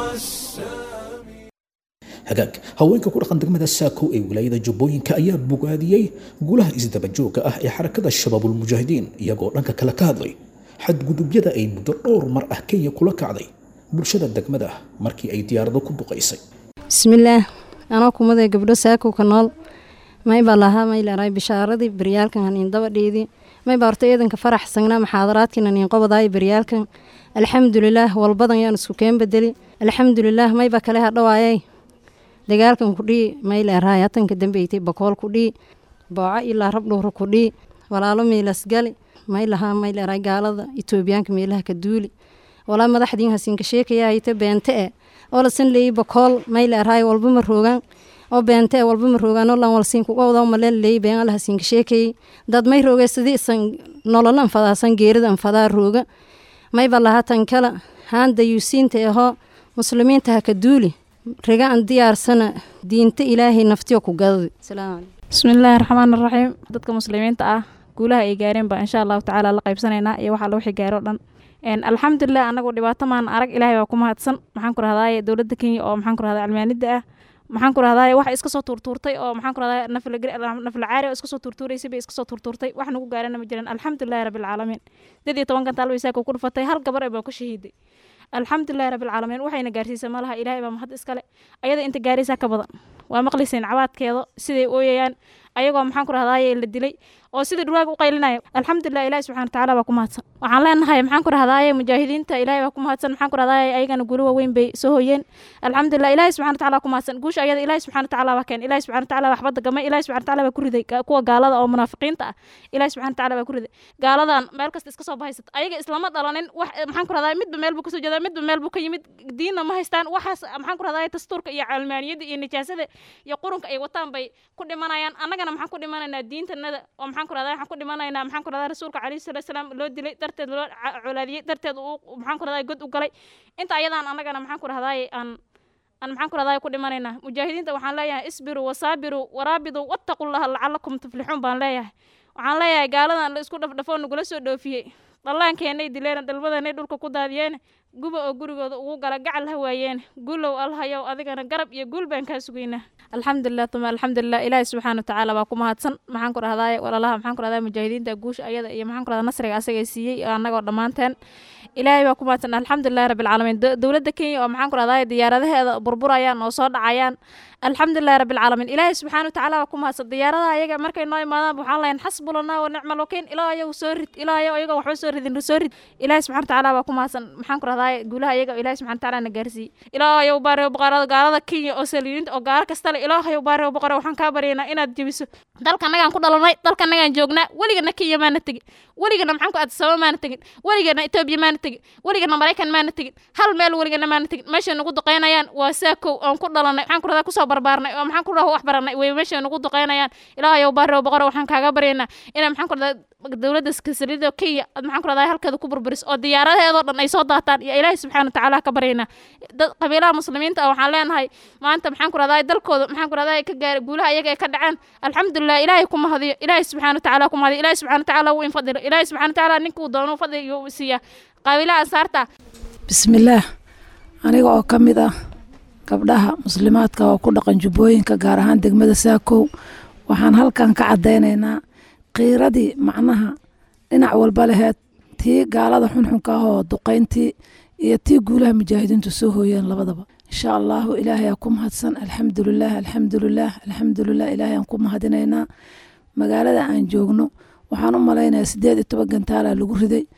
hagaag haweenka ku dhaqan degmada saako ee wilaayada jubbooyinka ayaa bogaadiyey gulaha isdabajooga ah ee xarakada shabaabulmujaahidiin iyagoo dhanka kale ka hadlay xadgudubyada ay muddo dhowr mar ah kenya kula kacday bulshada degmada markii ay diyaarado ku duqaysay bismillaah anoo kumaday gabdho saako ka nool maybaa lahaa mayleeray bishaaradii baryaalkan haniin dabadheedii maybaa horta eedanka farax sangnaa maxaadaraadkiin haniin qobadaay baryaalkan alxamdulilaah walbadan yaan isku keen bedeli alxamdulilaah maybaa kale hadhawaayay dagaalkan kudhii mayleerahay hatanka dambeytay bakool kudhii booco ilaa rabdhuura kudhii walaalo miilasgali maylahaa mayleerahay gaalada itoobiyaanka meelaha ka duuli walaa madaxdiin hasiinka sheekaya hayta beente e oo lasan leeyey bakool mayleerahay walba ma roogaan oo beente e walba ma roogaan oo lan walsiin kuga wada maleen leeyey been ala hasiinka sheekayey dad may roogay sidii isan nolol anfadaasan geerida anfadaa rooga mayba lahaa tan kale haan dayuusiinta ahoo muslimiinta ha ka duuli riga aan diyaarsana diinta ilaahay naftiyo ku gadadi bismillaahi raxmaan raxiim dadka muslimiinta ah guulaha ay gaareen baa insha allahu tacaala la qaybsanaynaa iyo waxaa wixii gaaro dhan alxamdulilah anagu dhibaato maan arag ilaahay baa ku mahadsan maxaan ku rahdaay dowladda kenya oo maxaan ku rahdaa cilmaanida ah maxaan ku rahdaay wax iska soo tuurtuurtay oo maxaan ku rahdaa nafla caari oo iska soo tuurtuuraysay bay iska soo tuurtuurtay wax nagu gaarana ma jiran alxamdulilahi rabbilcaalamiin dad iyo toban gantaal bay saaka ku dhufatay hal gabar baa ku shahiiday alxamdulilahi rabbilcaalamiin waxayna gaarsiisa ma laha ilaahay baa mahad iskale ayada inta gaaraysaa ka badan waa maqlayseen cabaadkeeda siday ooyayaan ayagoo maxaan ku rahdaay la dilay oo sida dhurwaaga u qaylinaya alxamdulilah ilahi subxana watacaala baa ku mahadsan waxaan leenahay maxaan ku rahdaay mujaahidiinta ilahay baa ku mahadsan maxaan ku rahdaay ayagana guulo waaweyn bay soo hoyeen alxamdulilah ilahi subxana watacaala ku mahadsan guusha ayada ilahi subxana watacaala baa keen ilahi subxana watacaala baa waxbada gamay ilahi subxana watacaala baa ku riday kuwa gaalada oo munaafiqiinta ah ilahi subxana watacaala baa ku riday gaaladan meel kasta iska soo bahaysata ayaga islama dhalanin wax maxaan ku rahdaay midba meel buu kasoo jeedaa midba meel buu ka yimid diinna ma haystaan waxaas maxaan ku rahdaay dastuurka iyo calmaaniyada iyo nijaasada iyo qurunka ay wataan bay ku dhimanayaan annagana maxaan ku dhimanaynaa diintanada oo maxaan ku rahdaay waxaan ku dhimanaynaa maxaan ku rahdaa rasuulka calayhi salatu salaam loo dilay darteed loo colaadiyey darteed uu maxaan ku rahdaa god u galay inta ayadaan annagana maxaan ku rahdaay aan aan maxaan ku rahdaay ku dhimanaynaa mujaahidiinta waxaan leeyahay isbiruu wasaabiruu waraabiduu wattaqullaha lacalakum tuflixuun baan leeyahay waxaan leeyahay gaaladan la isku dhafdhafoo nagula soo dhoofiyey dhallaankeenay dileen dhalmadeenay dhulka ku daadiyeen guba oo gurigooda ugu gala gacal ha waayeen gulow alhayow adigana garab iyo guul baan kaa sugaynaa alxamdulilah tuma alxamdulilah ilaahi subxaana watacaala baa ku mahadsan maxaan ku rahdaay walaalaha maxaan ku rahdaa mujaahidiinta guusha ayada iyo maxaan ku rahdaa nasriga asaga siiyey annagoo dhammaanteen ilaahay baa ku mahadsan alxamdulilahi rabbilcaalamiin dowladda kenya oo maxaan ku rahdaay diyaaradaheeda burburayaan oo soo dhacayaan alxamdulilahi rabbilcaalamiin ilaahay subxaana watacaala baa ku mahadsan diyaaradaha ayaga markay noo imaadaan waxaan lahayn xasbulanaa wa nicmal wakiin ilaa ayagu soo rid ilaa ayago ayago waxba soo ridin soo rid ilaahay subxana watacaala baa ku mahadsan maxaan ku rahdaay guulaha ayaga ilaahay subxana watacaala na gaarsiiyey ilaa ayagu baariyo boqorada gaalada kenya oo saliidinta oo gaalo kasta le ilaa ayagu baariyo boqore waxaan kaa baryaynaa inaad jebiso dalka nagaan ku dhalanay dalka nagaan joognaa weligana kenya maana tegin weligana maxaan ku addisababa maana tegin weligana etoobiya maana tegin weligana maraykan maana tegin hal meel weligana maana tegin meeshay nagu duqeynayaan waa saakow oon ku dhalanay maxaan ku rahdaa kusoo barbaarnay oo maxaan ku rahdaa wax baranay way meeshay nagu duqeynayaan ilaa ayagu baariyo boqore waxaan kaaga baryaynaa inaa maxaan ku rahdaa dowladda saliida kenya aad maxaan ku rahdaa halkeeda ku burburiso oo diyaaradaheedoo dhan ay soo daataan iyo ilaahay subxaana watacaala ka baryaynaa dad qabiilaha muslimiinta ah waxaan leenahay maanta maxaan ku rahdaa dalkooda maxaan ku rahdaa ka gaara guulaha iyaga ay ka dhaceen alxamdulilah ilaahay ku mahadiyo ilaahay subxaana watacaala ku mahadiyo ilaahay subxaana watacaala wuu infadilo ilaahay subxaana watacaala ninkuu doono fadliga uu siiyaa qabiilaha ansaarta bismillaah aniga oo ka mid ah gabdhaha muslimaadka oo ku dhaqan jubbooyinka gaar ahaan degmada saakow waxaan halkan ka caddaynaynaa qiiradii macnaha dhinac walba laheed tii gaalada xunxunka ah oo duqayntii iyo tii guulaha mujaahidiintu soo hooyeen labadaba insha allahu ilaahayaa ku mahadsan alxamdulilaah alxamdulilaah alxamdulilah ilaahayaan ku mahadinaynaa magaalada aan joogno waxaan u malaynayaa siddeed iyo toban gantaalaa lagu riday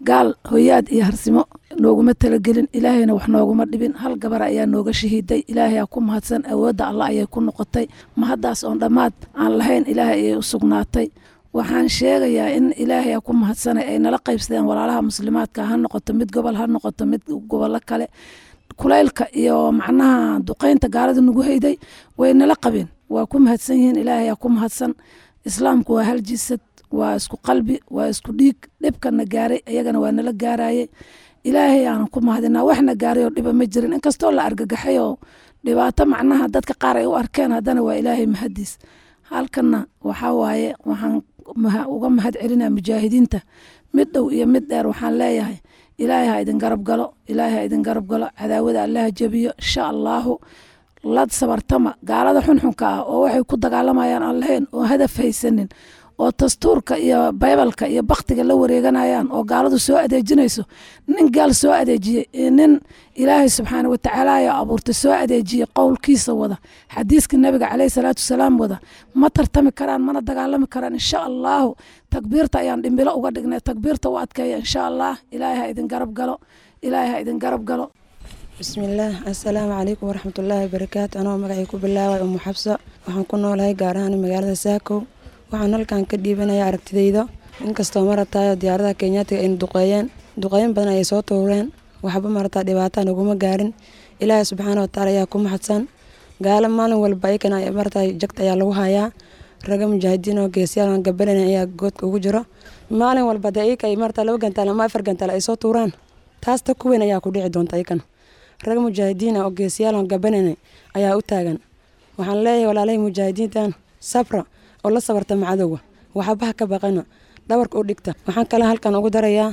gaal hoyaad iyo harsimo nooguma talagelin ilaahayna wax nooguma dhibin hal gabar ayaa nooga shahiiday ilaahayaa ku mahadsan awoodda allah ayay ku noqotay mahaddaas oon dhammaad aan lahayn ilaahay ayay u sugnaatay waxaan sheegayaa in ilaahay ku mahadsanay ay nala qaybsadeen walaalaha muslimaadka ha noqoto mid gobol ha noqoto mid gobollo kale kulaylka iyo macnaha duqeynta gaalada nagu hayday way nala qabeen waa ku mahadsan yihiin ilaahayaa ku mahadsan islaamku waa hal jisad waa isku qalbi waa isku dhiig dhibkana gaaray ayagana waa nala gaarayey ilaahay aanan ku mahadinaa waxna gaaray oo dhiba ma jirin inkastoo la argagaxay oo dhibaato macnaha dadka qaar ay u arkeen haddana waa ilaahay mahadiis halkana waxaa waaye waxaan uga mahad celinaa mujaahidiinta mid dhow iyo mid dheer waxaan leeyahay ilaahay ha idin garab galo ilaahay ha idin garab galo cadaawada allaha jebiyo insha allaahu la sabartama gaalada xunxunka ah oo waxay ku dagaalamayaan aan lahayn oo hadaf haysanin oo dastuurka iyo baybalka iyo baktiga la wareeganayaan oo gaaladu soo adeejinayso nin gaal soo adeejiyey iyo nin ilaahay subxaana watacaala ayaa abuurtay soo adeejiyey qowlkiisa wada xadiiska nabiga caleyhi salaatu wasalaam wada ma tartami karaan mana dagaalami karaan insha allaahu takbiirta ayaan dhimbilo uga dhignay takbiirta u adkeeya insha allah ilaahay ha idin garab galo ilaahay ha idin garab galo bismillaah assalaamu calaykum waraxmatullaahi wabarakaatu anoo magacay ku bilaaway umu xabso waxaan ku noolahay gaar ahaan magaalada saakow waxaan halkan ka dhiibanaya aragtidayda inkastoo maratayo diyaaradaha kenyaatiga ayna duqeeyeen duqeyn badan ayay soo tuureen waxba marataa dhibaataa naguma gaarin ilaahay subxaana watacaala ayaa ku maxadsan gaalo maalin walba ayakana marata jagta ayaa lagu hayaa raga mujaahidiin oo geesyaal gabalana ayaa goodka ugu jiro maalin walba dee iyaka ay marata laba gantaal ama afar gantaal ay soo tuuraan taas ta kuweyn ayaa ku dhici doonta iyakana raga mujaahidiin oo geesiyaal oo gabanana ayaa u taagan waxaan leeyahay walaalahii mujaahidiintan sabra oo la sabarta macadowga waxbaha ka baqana dhabarka u dhigta waxaan kale halkan ugu darayaa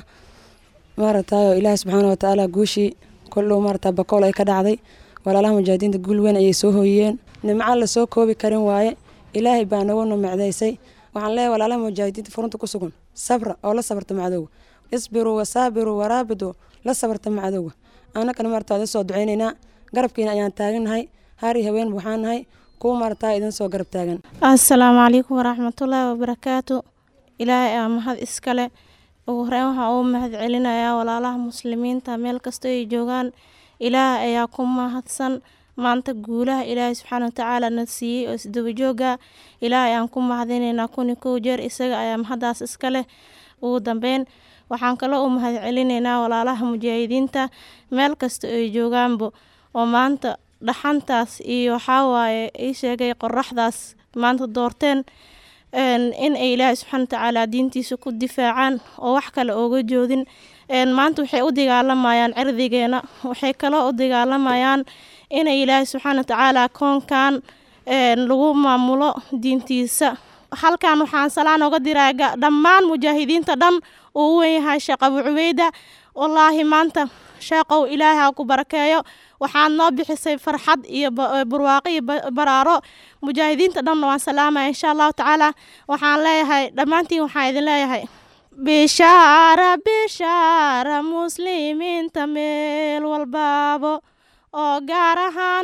maaratayo ilaahi subxaana watacaala guushii koldhow maarata bakool ay ka dhacday walaalaha mujaahidiinta guul weyn ayay soo hooyiyeen nimco lasoo koobi karin waaye ilaahay baa nagu namacdaysay waxaan leeyahay walaalaha mujaahidiinta furunta ku sugan sabra oo la sabarta macadowga isbiruu wasaabiruu waraabidu la sabarta macadowga annagana maarata idin soo duceynaynaa garabkiina ayaan taagannahay hari haween waxaan nahay kuwa maarata idin soo garab taagan assalaamu calaykum waraxmatullaahi wabarakaatu ilaahay aa mahad iskale ugu horeyn waxaa uu mahad celinayaa walaalaha muslimiinta meel kastoo ay joogaan ilaahay ayaa ku mahadsan maanta guulaha ilaahay subxaana watacaala na siiyey oo isdabajooga ilaahay aan ku mahadinaynaa kuni kow jeer isaga ayaa mahaddaas iska leh ugu dambeyn waxaan kaloo u mahad celinaynaa walaalaha mujaahidiinta meel kasta ay joogaanba oo maanta dhaxantaas iyo waxaa waaye ii sheegay qoraxdaas maanta doorteen in ay ilaahay subxaana watacaala diintiisa ku difaacaan oo wax kale ooga joodin maanta waxay u dagaalamayaan cirdigeena waxay kaloo u dagaalamayaan inay ilaahay subxaana watacaala koonkan lagu maamulo diintiisa halkan waxaan salaan oga diraa dhammaan mujaahidiinta dhan uu u wenyahay sheekh abu cubeyda wallaahi maanta sheeqow ilaahay ha ku barakeeyo waxaad noo bixisay farxad iyo barwaaqo iyo baraaro mujaahidiinta dhanna waan salaamaya insha allahu tacaala waxaan leeyahay dhammaantiin waxaan idin leeyahay bishaara bishaara muslimiinta meel walbaabo oo gaar ahaan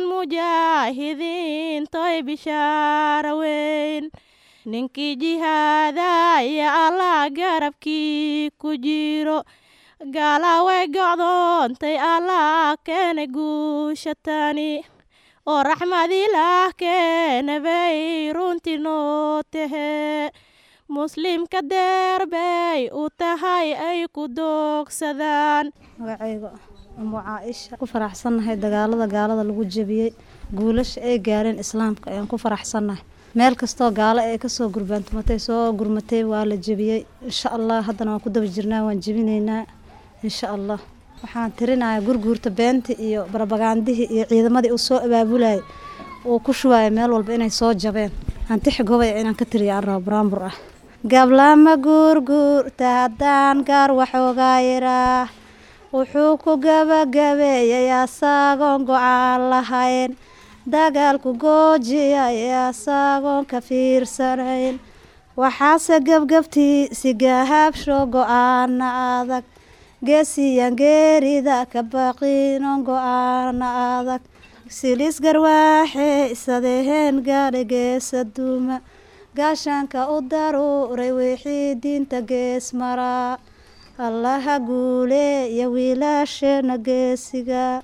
mujaahidiintoy bishaara weyn ninkii jihaadaya allah garabkii ku jiro gaala way gocdoontay allah keena guushatani oo raxmadilaah keena bay runtii noo tahee muslimka deer bay u tahay ay ku doogsadaan magacayga umu caaisha ku faraxsannahay dagaalada gaalada lagu jebiyey guulasha ay gaareen islaamka ayaan ku faraxsannahay meel kastoo gaalo ee kasoo gurbaantumatay soo gurmatay waa la jebiyey insha allah haddana waan ku daba jirnaa waan jebinaynaa insha allah waxaan tirinayaa gurguurta beenta iyo barabagaandihii iyo ciidamadii uu soo abaabulayay uu ku shubaaya meel walba inay soo jabeen antixi gobaya inaan ka tiriya aan rabo baraambur ah gablama guurguurta haddaan gaar waxoogaa yiraah wuxuu ku gabagabeeyay asagoon go-aan lahayn dagaalku goojiyay asagoon ka fiirsanayn waxaase gebgabtiisi gahaabsho go-aana adag geesiyan geerida ka baqinon go-aana adag silis garwaaxe isadeheen gaadha geesa duuma gaashaanka u daruuray wixii diinta gees maraa allaha guule iyo wiilaasheena geesiga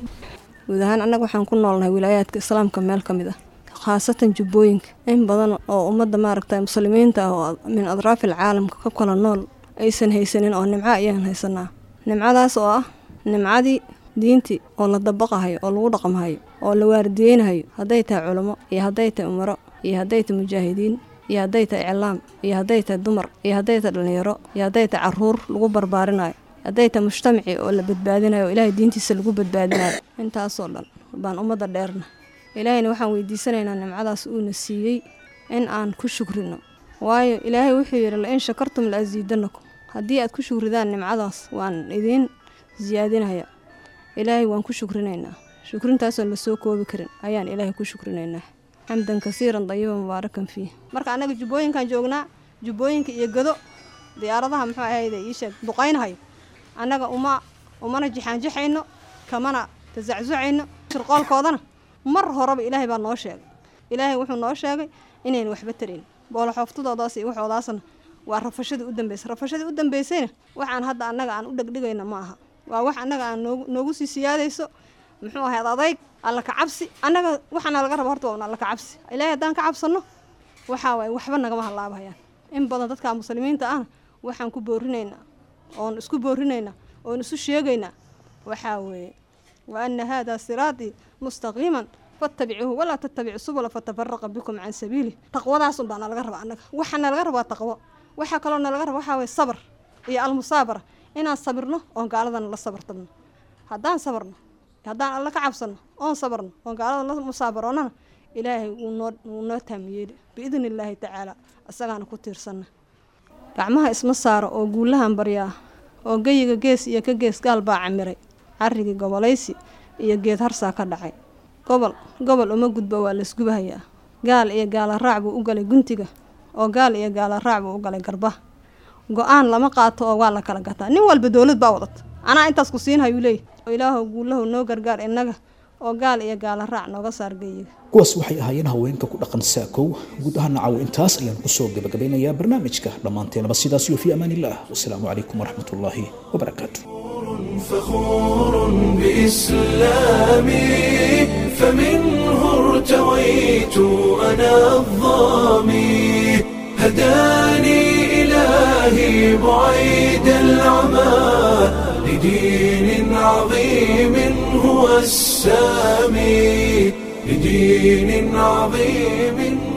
guud ahaan annaga waxaan ku noolnahay wilaayaadka islaamka meel ka mid ah khaasatan jubbooyinka in badan oo ummadda maaragta muslimiinta ah oo min adraafil caalamka ka kala nool aysan haysanin oo nimco ayaan haysanaa nimcadaas oo ah nimcadii diintii oo la dabaqahayo oo lagu dhaqmahayo oo la waardiyeynahayo hadday tahay culamo iyo hadday tahay umaro iyo hadday tahay mujaahidiin iyo hadday tahay iclaam iyo hadday tahay dumar iyo hadday tahay dhallinyaro iyo hadday tahay caruur lagu barbaarinayo hadday tahay mujtamaci oo la badbaadinayo oo ilaahay diintiisa lagu badbaadinayo intaasoo dhan baan ummadda dheerna ilaahayna waxaan weydiisanaynaa nimcadaas uuna siiyey in aan ku shukrino waayo ilaahay wuxuu yidhi la in shakartum la asiidanakum haddii aad ku shukridaan nimcadaas waan idiin siyaadinaya ilaahay waan ku shukrinaynaa shukrintaasoo la soo koobi karin ayaan ilaahay ku shukrinaynaa xamdan kasiiran dayiba mubaarakan fiih marka annaga jubbooyinkaan joognaa jubbooyinka iyo gado diyaaradaha muxuu ahayde iisheeg duqaynhayo annaga uma umana jixaanjixayno kamana tazaczucayno shirqoolkoodana mar horeba ilaahay baa noo sheegay ilaahay wuxuu noo sheegay inaynu waxba tarayn booloxooftadoodaas iyo waxoodaasna waa rafashadii u dambeysay rafashadii u dambeysayna waxaan hadda annaga aan u dhegdhigayna ma aha waa wax annaga aan noogu noogu sii siyaadayso muxuu ahayd adayg alla ka cabsi annaga waxaana laga raba horta waa un alla ka cabsi ilaahay haddaan ka cabsanno waxaa waaye waxba nagama halaabahayaan in badan dadka muslimiinta ahna waxaan ku boorinaynaa oon isku boorinaynaa oon isu sheegaynaa waxaa weeye wa ana haadaa siraatii mustaqiiman fattabicuuhu walaa tattabicu subula fatafaraqa bikum can sabiilih taqwadaasun baa nalaga raba annaga waxaa nalaga rabaa taqwo waxaa kaloo nalaga raba waxaa waye sabr iyo almusaabara inaan sabirno oon gaaladana la sabartabno haddaan sabarno haddaan alla ka cabsanno oon sabarno oon gaalada la musaabaroonnana ilaahay wuu noo wuu noo taamiyeeli biidni illaahi tacaala isagaana ku tiirsanna gacmaha isma saaro oo guulahan baryaa oo geyiga gees iyo ka gees gaal baa camiray carrigii gobolaysi iyo geed harsaa ka dhacay gobol gobol uma gudbo waa laysgubahayaa gaal iyo gaala raac buu u galay guntiga oo gaal iyo gaala raac buu u galay garbaha go-aan lama qaato oo waa la kala gataa nin walba dowlad baa wadata anaa intaas ku siinhayu leey oo ilaahow guulahow noo gargaar innaga oo gaal iyo gaala raac nooga saar geyiga kuwaas waxay ahaayeen haweenka ku dhaqan saakow guud ahaan nacawo intaas ayaan kusoo gabagabeynayaa barnaamijka dhammaanteenaba sidaas iyo fi amaan illah wasalaamu calaykum waraxmat ullaahi wabarakaatu فخور بإسلامي فمنه ارتويت أنا الظامي هداني إلهي بعيد العمى لدين عظيم هو السامي لدين عظيم